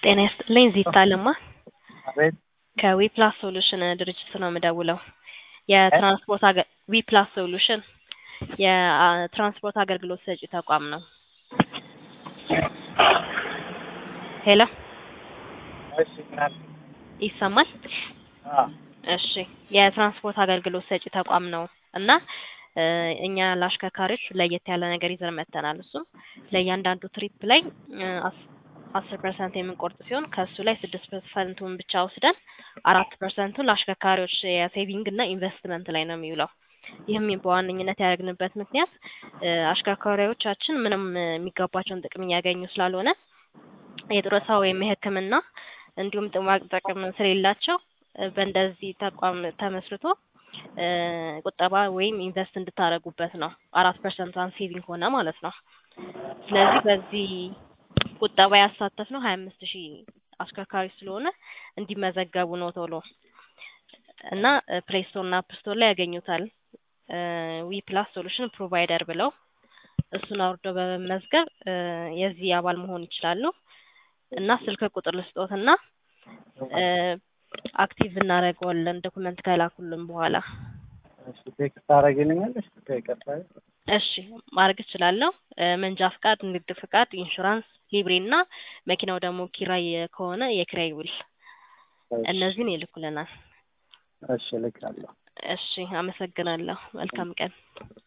ጤና ይስጥልኝ ዚታ ለማ አቤት ከዊፕላስ ሶሉሽን ድርጅት ነው የምደውለው። የትራንስፖርት አገ ዊፕላስ ሶሉሽን የትራንስፖርት አገልግሎት ሰጪ ተቋም ነው። ሄሎ እሺ ምናል ይሰማል? እሺ የትራንስፖርት አገልግሎት ሰጪ ተቋም ነው እና እ እኛ ለአሽከርካሪዎች ለየት ያለ ነገር ይዘን መጥተናል። እሱም ለእያንዳንዱ ትሪፕ ላይ እ አስ- አስር ፐርሰንት የምንቆርጥ ሲሆን ከእሱ ላይ ስድስት ፐርሰንቱን ብቻ ወስደን አራት ፐርሰንቱን ለአሽከርካሪዎች የሴቪንግ እና ኢንቨስትመንት ላይ ነው የሚውለው። ይህም በዋነኝነት ያደረግንበት ምክንያት እ አሽከርካሪዎቻችን ምንም እ የሚገባቸውን ጥቅም እያገኙ ስላልሆነ የጡረታ ወይም የሕክምና እንዲሁም ጥቅማ ጥቅም ስለሌላቸው እ በእንደዚህ ተቋም ተመስርቶ እ ቁጠባ ወይም ኢንቨስት እንድታደርጉበት ነው። አራት ፐርሰንቷን ሴቪንግ ሆነ ማለት ነው። ስለዚህ በዚህ ቁጠባ ያሳተፍነው ሀያ አምስት ሺህ አሽከርካሪ ስለሆነ እንዲመዘገቡ ነው ቶሎ እና ፕሌይ ስቶር እና አፕ ስቶር ላይ ያገኙታል። ዊ ፕላስ ሶሉሽን ፕሮቫይደር ብለው እሱን አውርደው በመመዝገብ እ የዚህ አባል መሆን ይችላሉ። እና ስልክ ቁጥር ልስጦትና እ አክቲቭ እናደርገዋለን ዶኩመንት ከላኩልን በኋላ። እሺ ቴክስት ታደርጊልኛለሽ? ይቅርታ እሺ ማድረግ እችላለሁ። እ መንጃ ፍቃድ፣ ንግድ ፍቃድ፣ ኢንሹራንስ፣ ሊብሬ እና መኪናው ደግሞ ኪራይ ከሆነ የኪራይ ውል እነዚህን ይልኩልናል። እሺ እልካለሁ። እሺ አመሰግናለሁ። መልካም ቀን።